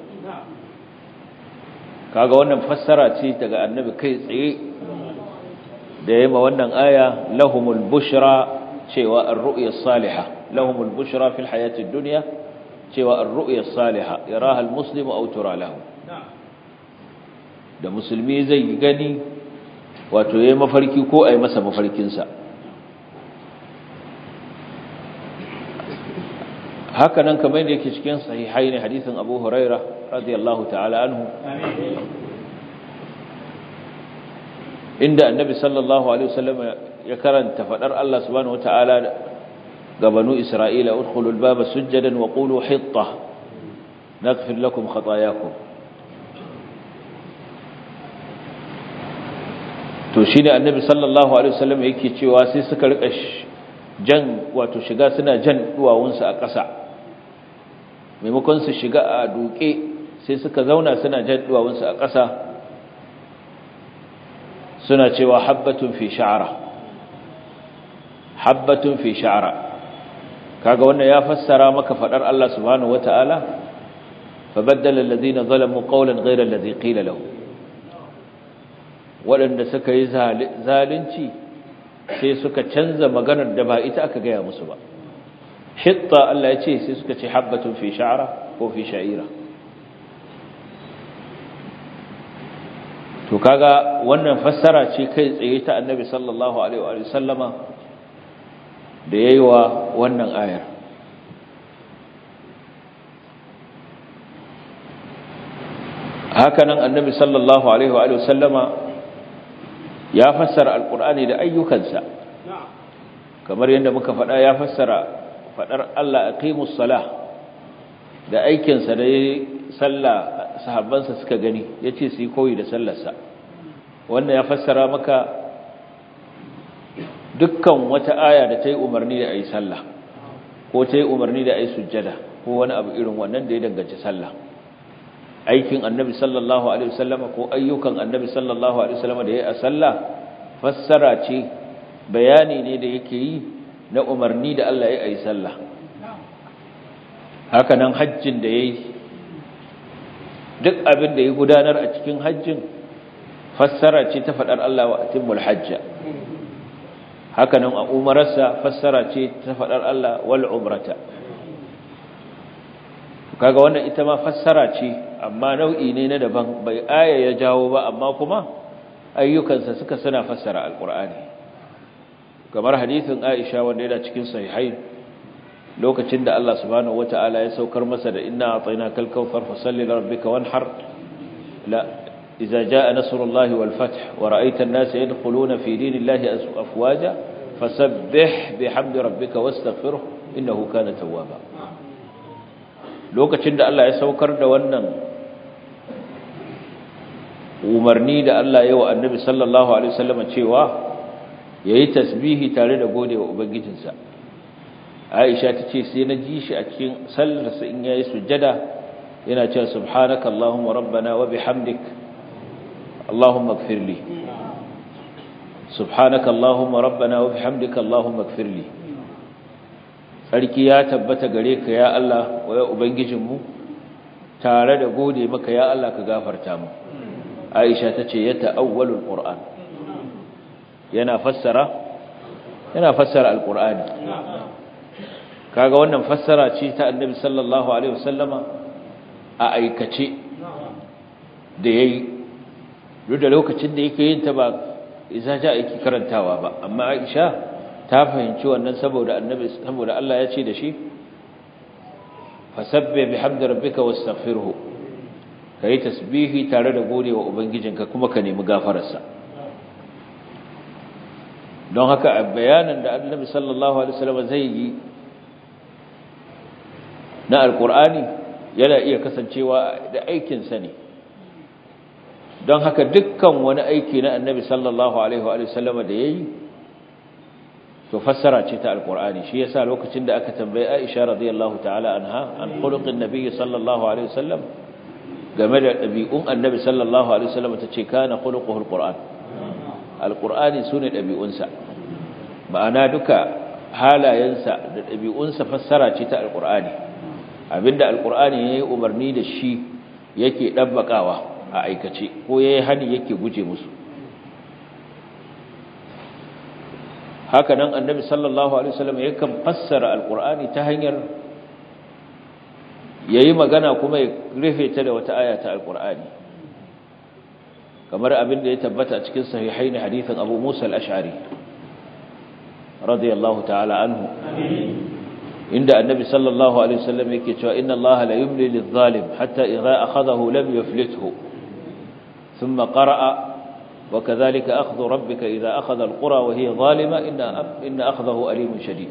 Speaker 2: kaga wannan fassara ce daga annabi kai tsaye da yema wannan aya lahumul bushra cewa ar-ru'ya as-salihah lahumul bushra fil hayatid dunya cewa ar-ru'ya as-salihah yaraha al-muslimu aw tura lahu da musulmi zai gani wato yayi mafarki ko ai masa mafarkin sa haka nan kamar yadda yake cikin sahihai ne hadisin Abu Huraira radiyallahu ta'ala anhu inda annabi sallallahu alaihi wasallam ya karanta fadar Allah subhanahu wataala ga banu Isra'ila udkhulul baba sujadan wa qulu hitta naghfir lakum khatayakum to shine annabi sallallahu alaihi wasallam yake cewa sai suka rika jan wato shiga suna jan duwawunsu a ƙasa maimakon su shiga a duke sai suka zauna suna jan duwawunsu a ƙasa suna cewa habbatun fi sha'ara habbatun fi sha'ara kaga wannan ya fassara maka fadar Allah subhanahu wataala fabaddala alladhina zalamu qawlan ghayra alladhi qila lahu wadanda suka yi zalunci sai suka canza maganar da ba ita aka gaya musu ba hitta Allah ya ce sai suka ce habbatun fi sha'ara ko fi sha'ira to kaga wannan fassara ce kai tsaye ta annabi sallallahu alaihi wa sallama da yayi wa wannan ayar hakanan annabi sallallahu alaihi wa sallama ya fassara alqur'ani da ayyukansa kamar yadda muka faɗa ya fassara faɗar Allah aqimus salah da aikinsa da yayi sallah sahabbansa suka gani yace su yi koyi da sallarsa wannan ya fassara maka dukkan wata aya da ta yi umarni da ayi sallah ko ta yi umarni da ayi sujjada ko wani abu irin wannan da ya danganci sallah aikin annabi sallallahu alaihi wasallama ko ayyukan annabi sallallahu alaihi wasallama da yayi a sallah fassara ce bayani ne da yake yi na umarni da Allah ya ayi sallah haka nan hajjin da yayi duk abin da ya gudanar a cikin hajjin fassara ce ta faɗar Allah wa atimmul hajja haka nan a umararsa fassara ce ta faɗar Allah wal umrata kaga wannan ita ma fassara ce amma nau'i ne na daban bai aya ya jawo ba amma kuma ayyukansa suka suna fassara alqur'ani kamar hadisin Aisha wanda yana cikin sahihain lokacin da Allah subhanahu wata'ala ya saukar masa da inna a'tainakal kautsar fasalli lirabbika wanhar la idza jaa nasrullahi wal fath wa ra'aita an-nasa yadkhuluna fi dinillahi afwaja fasabbih bihamdi rabbika wastaghfirhu innahu kana tawwaba lokacin da Allah ya saukar da wannan umarni da Allah ya wa annabi sallallahu alaihi wasallam cewa yayi tasbihi tare da godewa ubangijinsa Aisha tace sai na ji shi a cikin sallarsa in yayi sujjada yana cewa subhanaka allahumma rabbana wa bihamdik allahumma ighfirli subhanaka allahumma rabbana wa bihamdika allahumma ighfirli sarki ya tabbata gare ka ya Allah wa ya ubangijinmu tare da gode maka ya Allah ka gafarta mu Aisha tace ya ta'awwalul qur'an yana fassara yana fassara alqur'ani kaga wannan fassara ce ta annabi sallallahu alaihi wasallama a aikace da yayi duk da lokacin da yake yin ta ba isa ja yake karantawa ba amma Aisha ta fahimci wannan saboda annabi saboda Allah ya ce da shi fasabbih bihamdi rabbika wastaghfirhu kai tasbihi tare da godewa ubangijinka kuma ka nemi gafararsa don haka a bayanin da annabi sallallahu alaihi wasallam zai yi na alkur'ani yana iya kasancewa da aikinsa ne don haka dukkan wani aiki na annabi sallallahu alaihi wa sallama da ya yi to fassara ce ta alkur'ani shi yasa lokacin da aka tambaye aisha radiyallahu ta'ala anha an khuluqin nabiyyi sallallahu alaihi wasallam game da ɗabi'un annabi sallallahu alaihi wasallam ta ce kana khuluquhu alquran alqur'ani sune ɗabi'unsa ma'ana duka halayensa da ɗabi'unsa fassara ce ta alqur'ani abinda alkur'ani ya yi umarni da shi yake ɗabbaƙawa a aikace ko ya yi hani yake guje musu haka nan annabi sallallahu alaihi wasallam yakan fassara alkur'ani ta hanyar ya yi magana kuma ya rufe ta da wata aya ta alkur'ani kamar abinda ya tabbata a cikin sahihaini hadithin abu musa al-ash'ari radiyallahu ta'ala anhu inda annabi sallallahu alaihi wasallam yake cewa inna allaha la yumli lidh-dhalim hatta idha akhadahu lam yuflithu thumma qara'a wa kadhalika akhdhu rabbika idha akhadha al-qura wa hiya zalima inna inna akhdahu alimun shadid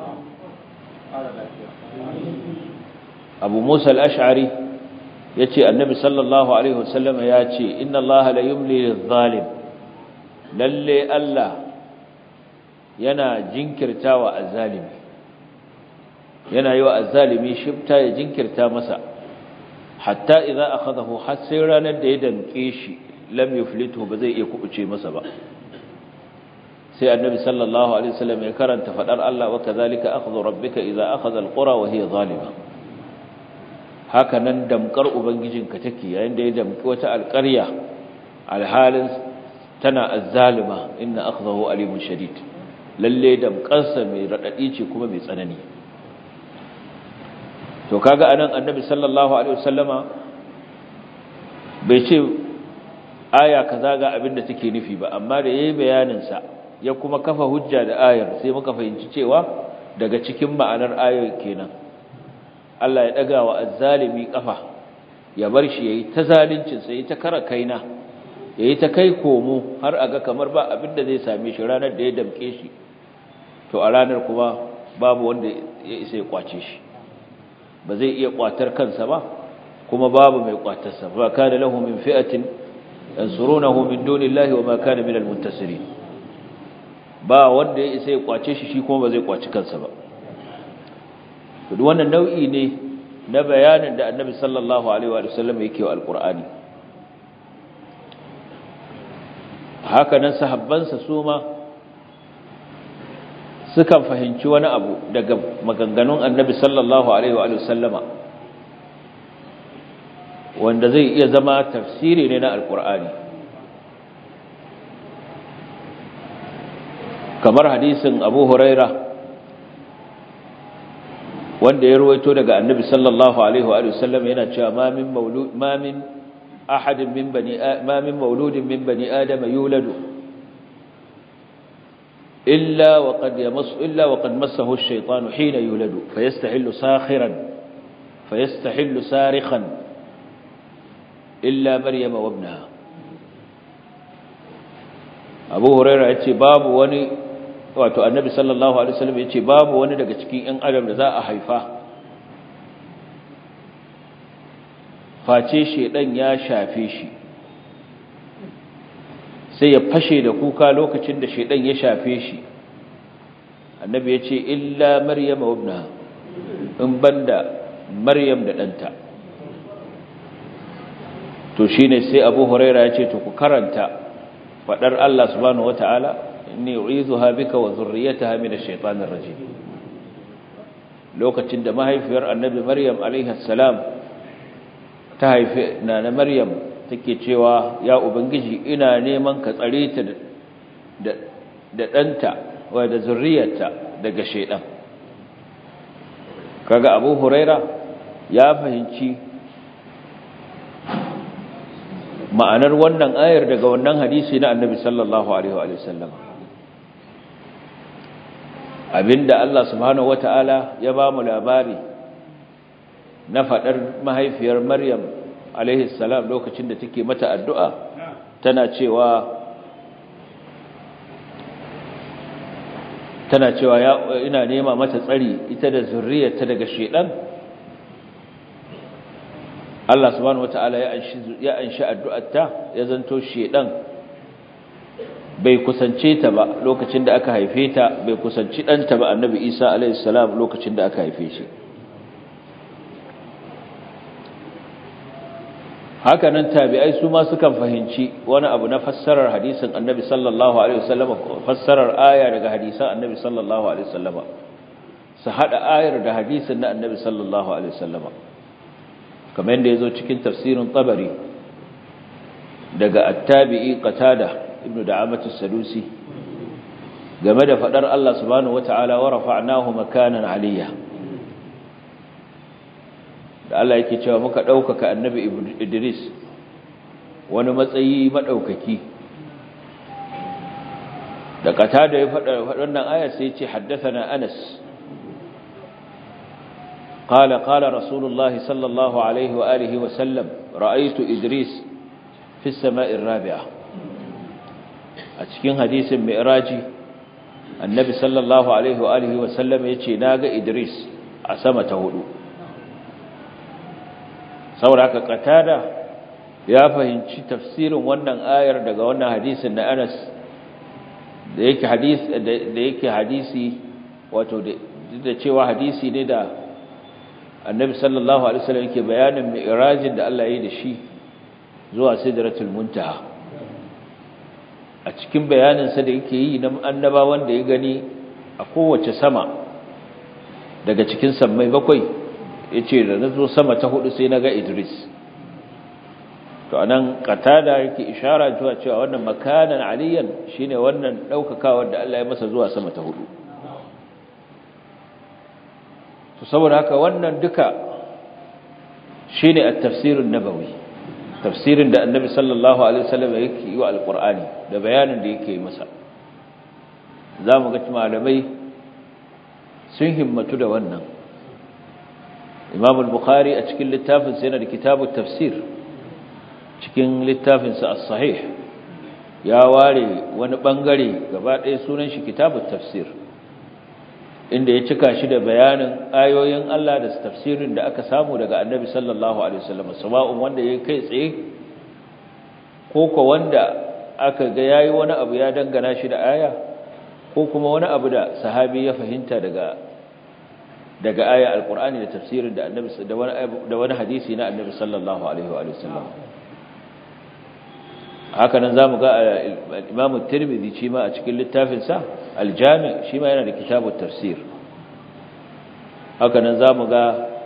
Speaker 2: Abu Musa al-Ash'ari yace annabi sallallahu alaihi wasallam yace inna allaha la yumli lidh-dhalim lalle Allah yana jinkirtawa azzalimi yana yi wa azzalimi shifta ya jinkirta masa hatta idza akhadahu har sai ranar da ya damke shi lam yuflitu ba zai iya kubuce masa ba sai annabi sallallahu alaihi wasallam ya karanta fadar Allah wa kadhalika akhdhu rabbika idza akhadha alqura wa hiya zalima haka nan damkar ubangijinka take yayin da ya damki wata alƙarya alhalin tana azzalima inna akhdahu alimun shadid lalle damkarsa mai radadi ce kuma mai tsanani to kaga anan annabi sallallahu alaihi wasallama bai ce aya kaza ga abin da take nufi ba amma da yayi bayanin sa ya kuma kafa hujja da ayar sai muka fahimci cewa daga cikin ma'anar ayar kenan Allah ya daga wa azzalimi kafa ya bar shi yayi ta zalincin sai ta kara kaina yayi ta kai komo har aga kamar ba abin da zai same shi ranar da ya damke shi to a ranar kuma babu wanda ya isa ya kwace shi ba zai iya kwatar kansa ba kuma babu mai kwatarsa ba kana lahu min fi'atin yansurunahu min dunillahi wa ma kana minal muntasirin ba wanda ya isa ya kwace shi shi kuma ba zai kwaci kansa ba to wannan nau'i ne na bayanin da Annabi sallallahu alaihi wa sallam yake wa alqur'ani haka nan sahabbansa su ma sukan fahimci wani abu daga maganganun Annabi sallallahu alaihi wa sallama wanda zai iya zama tafsiri ne na alqur'ani kamar hadisin Abu Huraira wanda ya ruwaito daga Annabi sallallahu alaihi wa sallam yana cewa ma min maulud ma min ahadin min bani ma min mauludin min bani adam yuladu illa wa qad yamas illa wa qad massahu ash-shaytanu hina yuladu fayastahillu sakhiran fayastahillu sarikhan illa maryam wa ibnaha Abu Hurairah yace babu wani wato annabi sallallahu alaihi wasallam yace babu wani daga cikin ƴan adam da za a haifa face shedan ya shafe shi sai ya fashe da kuka lokacin da shedan ya shafe shi annabi yace illa maryam wa ibnaha in banda maryam da danta to shine sai abu huraira yace to ku karanta fadar Allah subhanahu wataala inni u'izuha bika wa dhurriyyataha min ash-shaytanir rajim lokacin da mahaifiyar annabi maryam alaiha salam ta haife nana maryam take cewa ya ubangiji ina neman ka tsare ta da da danta wa da zurriyarta daga shaydan kaga abu huraira ya fahimci ma'anar wannan ayar daga wannan hadisi na annabi sallallahu alaihi wa sallam abinda Allah subhanahu wata'ala ya ba mu labari na fadar mahaifiyar Maryam alaihi salam lokacin da take mata addu'a tana cewa tana cewa ya ina nema mata tsari ita da zurriyarta daga shedan Allah subhanahu wata'ala ya anshi ya anshi addu'arta ya zanto shedan bai kusance ta ba lokacin da aka haife ta bai kusanci ɗanta ba annabi isa alaihissalam lokacin da aka haife shi haka nan tabi'ai su ma sukan fahimci wani abu na fassarar hadisin annabi sallallahu alaihi wasallam fassarar aya daga hadisan annabi sallallahu alaihi wasallam su hada ayar da hadisin na annabi sallallahu alaihi wasallam kamar yadda yazo cikin tafsirin tabari daga at-tabi'i qatada ibnu da'amatu sadusi game da fadar Allah subhanahu wata'ala wa rafa'nahu makanan aliyya da Allah yake cewa muka daukaka annabi Idris wani matsayi madaukaki da kata da ya fada wannan aya sai ya ce haddathana Anas قال قال رسول الله صلى الله عليه وآله وسلم رأيت إدريس في السماء الرابعة a cikin hadisin mi'raji annabi sallallahu alaihi wa alihi wa sallam yace naga Idris a sama ta hudu sauraka qatada ya fahimci tafsirin wannan ayar daga wannan hadisin na Anas da yake hadisi da yake hadisi wato da cewa hadisi ne da annabi sallallahu alaihi wasallam yake bayanin mi'rajin da Allah ya yi da shi zuwa sidratul muntaha a cikin bayanin sa da yake yi na annabawan da ya gani a kowace sama daga cikin sammai bakwai yace da nazo sama ta hudu sai naga Idris to anan qatada yake ishara zuwa cewa wannan makanan aliyan shine wannan daukakawar da Allah ya masa zuwa sama ta hudu to saboda haka wannan duka shine at-tafsirun nabawi tafsirin da annabi sallallahu alaihi wasallam yake yi wa alqur'ani da bayanin da yake yi masa zamu ga malamai sun himmatu da wannan imam al-bukhari a cikin littafin sa yana da kitabut tafsir cikin littafin sa as-sahih ya ware wani bangare gaba ɗaya sunan shi kitabut tafsir inda ya cika shi da bayanin ayoyin Allah da tafsirin da aka samu daga Annabi sallallahu alaihi wasallam sawa'un wanda yayi kai tsaye ko ko wanda aka ga yayi wani abu ya dangana shi da aya ko kuma wani abu da sahabi ya fahimta daga daga aya alqur'ani da tafsirin da Annabi da wani da wani hadisi na Annabi sallallahu alaihi wa sallam haka nan zamu ga Imam Tirmidhi shi ma a cikin littafin sa Al-Jami' shi ma yana da kitabut tafsir haka nan zamu ga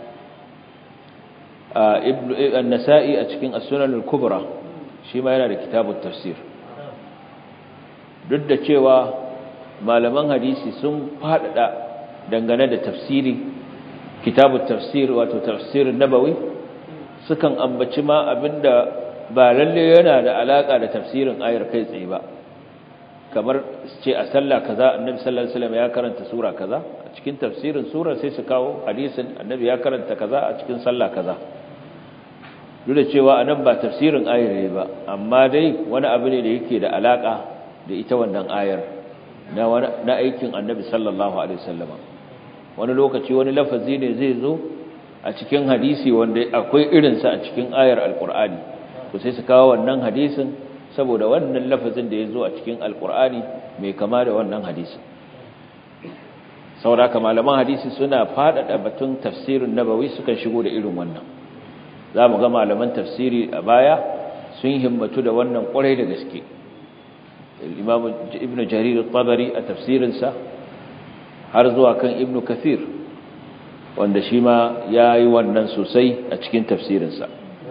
Speaker 2: Ibn An-Nasa'i a cikin As-Sunan Al-Kubra shi ma yana da kitabut tafsir duk da cewa malaman hadisi sun fadada dangane da tafsiri kitabut tafsir wato tafsirin nabawi sukan ambaci ma abinda ba lalle yana da alaka da tafsirin ayar kai tsaye ba kamar ce a sallah kaza annabi sallallahu alaihi wasallam ya karanta sura kaza a cikin tafsirin surar sai su kawo hadisin annabi ya karanta kaza a cikin sallah kaza duk da cewa anan ba tafsirin ayar ne ba amma dai wani abu ne da yake da alaka da ita wannan ayar na na aikin annabi sallallahu alaihi wasallam wani lokaci wani lafazi ne zai zo a cikin hadisi wanda akwai irinsa a cikin ayar alqur'ani to sai su kawo wannan hadisin saboda wannan lafazin da ya zo a cikin alkur'ani mai kama da wannan hadisin saboda malaman hadisi suna faɗaɗa batun tafsirin nabawi sukan shigo da irin wannan za mu ga malaman tafsiri a baya sun himmatu da wannan ƙwarai da gaske imam ibn jarir tabari a tafsirinsa har zuwa kan ibn kathir wanda shi ma ya yi wannan sosai a cikin tafsirinsa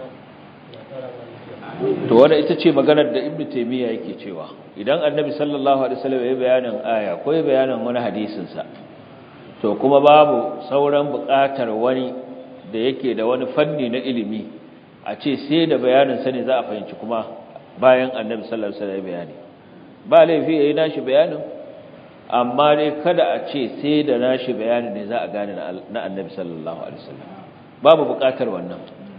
Speaker 2: to wanda ita ce maganar da ibnu taymiya yake cewa idan annabi sallallahu alaihi wasallam ya bayanin aya ko ya bayanin wani hadisin sa to kuma babu sauran buƙatar wani da yake da wani fanni na ilimi a ce sai da bayanin sa ne za a fahimci kuma bayan annabi sallallahu alaihi wasallam ya bayani ba laifi yayi nashi bayanin amma dai kada a ce sai da nashi bayanin ne za a gane na annabi sallallahu alaihi wasallam babu buƙatar wannan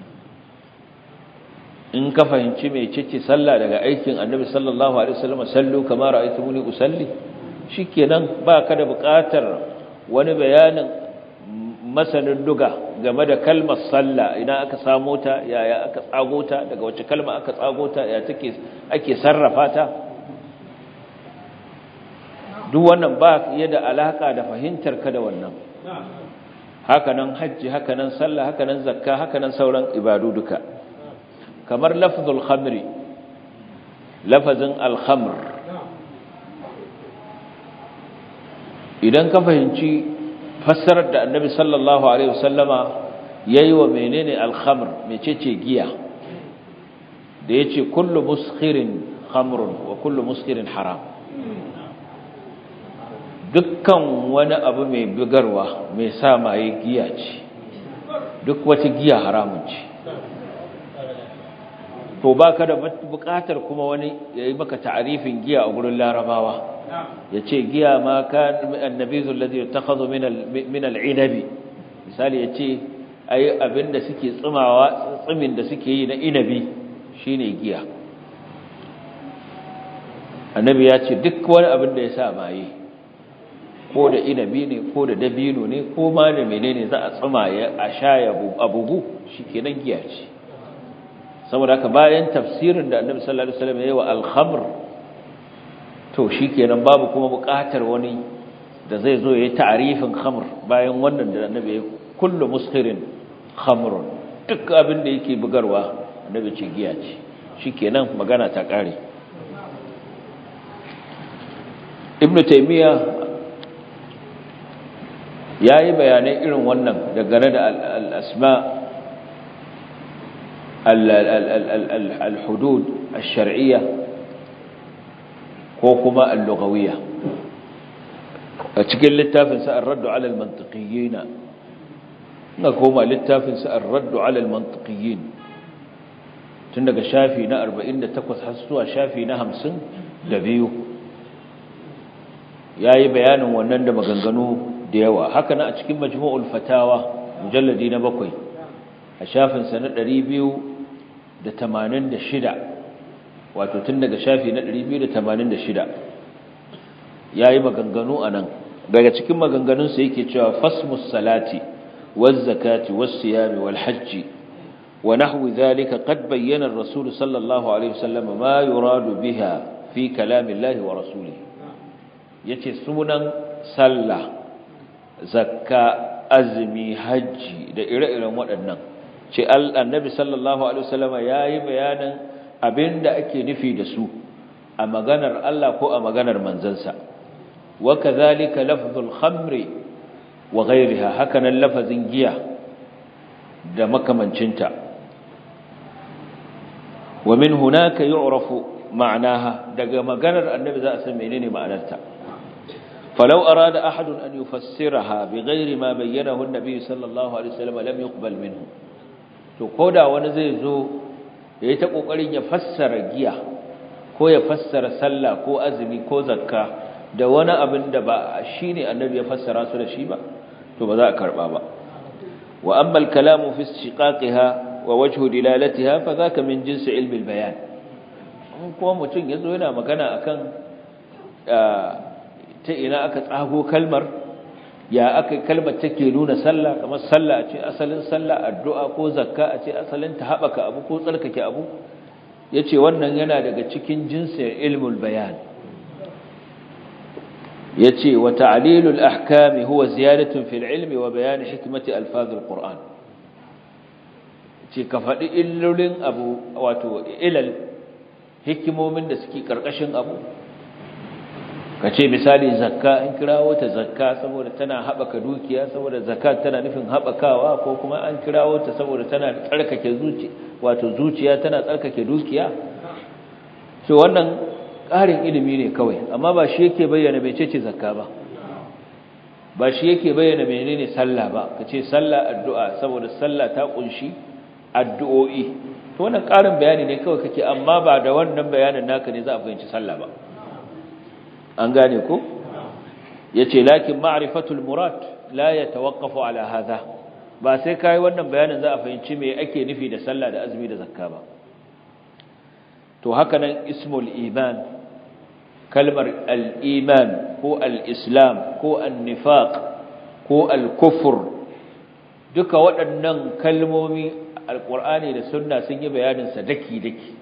Speaker 2: in ka fahimci mai cece sallah daga aikin annabi sallallahu alaihi wasallam sallu kama ra'aytumuni usalli shikenan ba ka da buƙatar wani bayanin masanin duga game da kalmar sallah idan aka samo ta yaya aka tsago ta daga wace kalma aka tsago ta ya take ake sarrafa ta duk wannan ba ya da alaka da fahimtar ka da wannan hakanan hajji hakanan sallah hakanan zakka hakanan sauran ibadu duka kamar lafzul khamri lafazin alhamr idan ka fahimci fassarar da annabi sallallahu alaihi wasallama yayi wa menene alhamr mecece giya da yace kullu muskhirin khamrun wa kullu muskirin haram dukkan wani abu mai bugarwa mai sa maye giya ce duk wata giya haramun ce to ba ka da buƙatar kuma wani ya yi maka ta'arifin giya a gurin larabawa ya ce giya ma ka annabi zullazi ya takhazu min al'inabi misali ya ce ai abinda suke tsimawa tsimin da suke yi na inabi shine giya annabi ya ce duk wani abin da ya sa maye ko da inabi ne ko da dabino ne ko ma da menene za a tsima ya a sha ya abugu shikenan giya ce saboda haka bayan tafsirin da annabi sallallahu alaihi wasallam yayi wa al-khamr to shikenan babu kuma buƙatar wani da zai zo yayi ta'rifin khamr bayan wannan da annabi yayi kullu muskirin khamrun duk abin da yake bugarwa annabi ce giya ce shikenan magana ta kare ibnu taymiya yayi bayanai irin wannan dangane da al-asma al-hudud al-shar'iyya ko kuma al-lughawiyya a cikin littafin sa ar-radd 'ala al-mantiqiyyin na koma littafin sa ar-radd 'ala al-mantiqiyyin tun daga shafi na 48 har zuwa shafi na 52 yayi bayanin wannan da maganganu da yawa haka na a cikin majmu'ul fatawa mujalladi na bakwai a shafin sa na 286 wato tun daga shafi na 286 yayi maganganu anan daga cikin maganganun sa yake cewa fasmus salati waz zakati was siyami wal hajji wa nahwi dhalika qad bayyana ar-rasul sallallahu alaihi wasallam ma yuradu biha fi kalamillahi wa rasulihi yace sunan sallah zakka azumi hajji da ire-iren waɗannan ce annabi sallallahu alaihi wasallam yayi bayanin abinda ake nufi da su a maganar Allah ko a maganar manzansa wa kadhalika lafzul khamri wa ghayriha hakanan lafazin giya da makamancinta wa min hunaka yu'rafu ma'naha daga maganar annabi za a san menene ma'anarta فلو أراد أحد أن يفسرها بغير ما بينه النبي صلى الله عليه وسلم لم يقبل منه to koda wani zai zo yayi ta kokarin ya fassara giya ko ya fassara sallah ko azumi ko zakka da wani abin da ba shine annabi ya fassara su da shi ba to ba za a karba ba wa amma al-kalamu fi istiqaqiha wa wajhu dilalatiha fa zaka min jinsi ilmi al-bayan kuma mutum yazo yana magana akan ta ina aka tsago kalmar ya aka kalmar take nuna sallah kamar sallah a ce asalin sallah addu'a ko zakka a ce asalin ta haɓaka abu ko tsarkake abu ya ce wannan yana daga cikin jinsin ilmul bayan ya ce wa ta'alilul ahkami huwa ziyadatun fil ilmi wa bayani hikimati alfazul qur'an ce ka faɗi illolin abu wato ilal hikimomin da suke ƙarƙashin abu ka ce misali zakka in kirawo ta zakka saboda tana haɓaka dukiya saboda zakka tana nufin haɓakawa ko kuma an kirawo ta saboda tana tsarkake zuci wato zuciya tana tsarkake dukiya to wannan ƙarin ilimi ne kawai amma ba shi yake bayyana mecece zakka ba ba shi yake bayyana menene sallah ba ka ce sallah addu'a saboda sallah ta kunshi addu'o'i to wannan ƙarin bayani ne kawai kake amma ba da wannan bayanin naka ne za a fahimci sallah ba an gane ko yace lakin ma'rifatul murad la yatawaqqafu ala hadha ba sai kai wannan bayanin za a fahimci me ake nufi da sallah da azumi da zakka ba to haka nan ismul iman kalmar al-iman ko al-islam ko an-nifaq ko al-kufr duka waɗannan kalmomi alqur'ani da sunna sun yi bayanin sa daki daki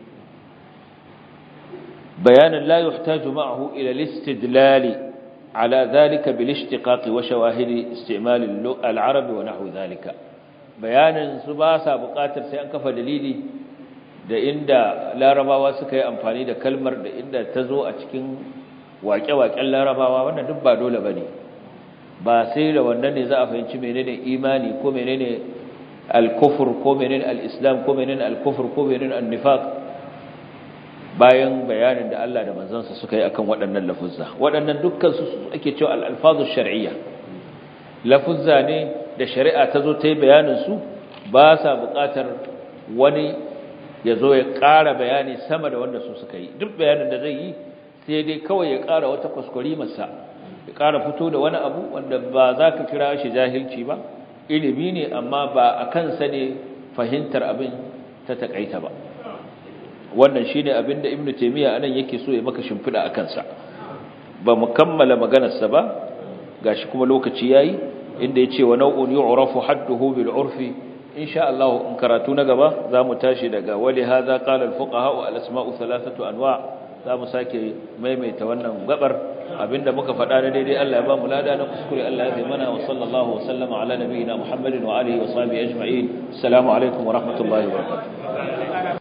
Speaker 2: بيانا لا يحتاج معه إلى الاستدلال على ذلك بالاشتقاق وشواهد استعمال العرب ونحو ذلك بيانا سباسا بقاتر سيأنكف دليلي da inda larabawa suka yi amfani da kalmar da inda ta zo a cikin waƙe-waƙen larabawa wannan duk ba dole ba ne ba sai da wannan ne za a fahimci menene imani ko menene al-kufur ko menene al-islam ko menene al-kufur ko menene al-nifaq bayan bayanin da Allah da manzansa suka yi akan waɗannan lafuzza waɗannan dukkan su ake cewa al-alfazu shar'iyya lafuzza ne da shari'a ta zo ta yi bayanin su ba sa buƙatar wani ya zo ya ƙara bayani sama da wanda su suka yi duk bayanin da zai yi sai dai kawai ya ƙara wata kuskure masa ya ƙara fito da wani abu wanda ba za ka kira shi jahilci ba ilimi ne amma ba a kansa ne fahimtar abin ta taƙaita ba wannan shine abinda ibnu taymiya anan yake so ya maka shimfida akan sa ba mu kammala maganar sa ba gashi kuma lokaci yayi inda yace wa naw'un yu'rafu hadduhu bil 'urfi insha Allah in karatu na gaba zamu tashi daga wali hadha qala al fuqaha al asma'u thalathatu anwa zamu sake maimaita wannan gabar abinda muka faɗa na daidai Allah ya ba mu lada na kuskure Allah ya zai mana wa sallallahu wa sallama ala nabiyina Muhammadin wa alihi wa sahbihi ajma'in assalamu alaikum wa rahmatullahi wa barakatuh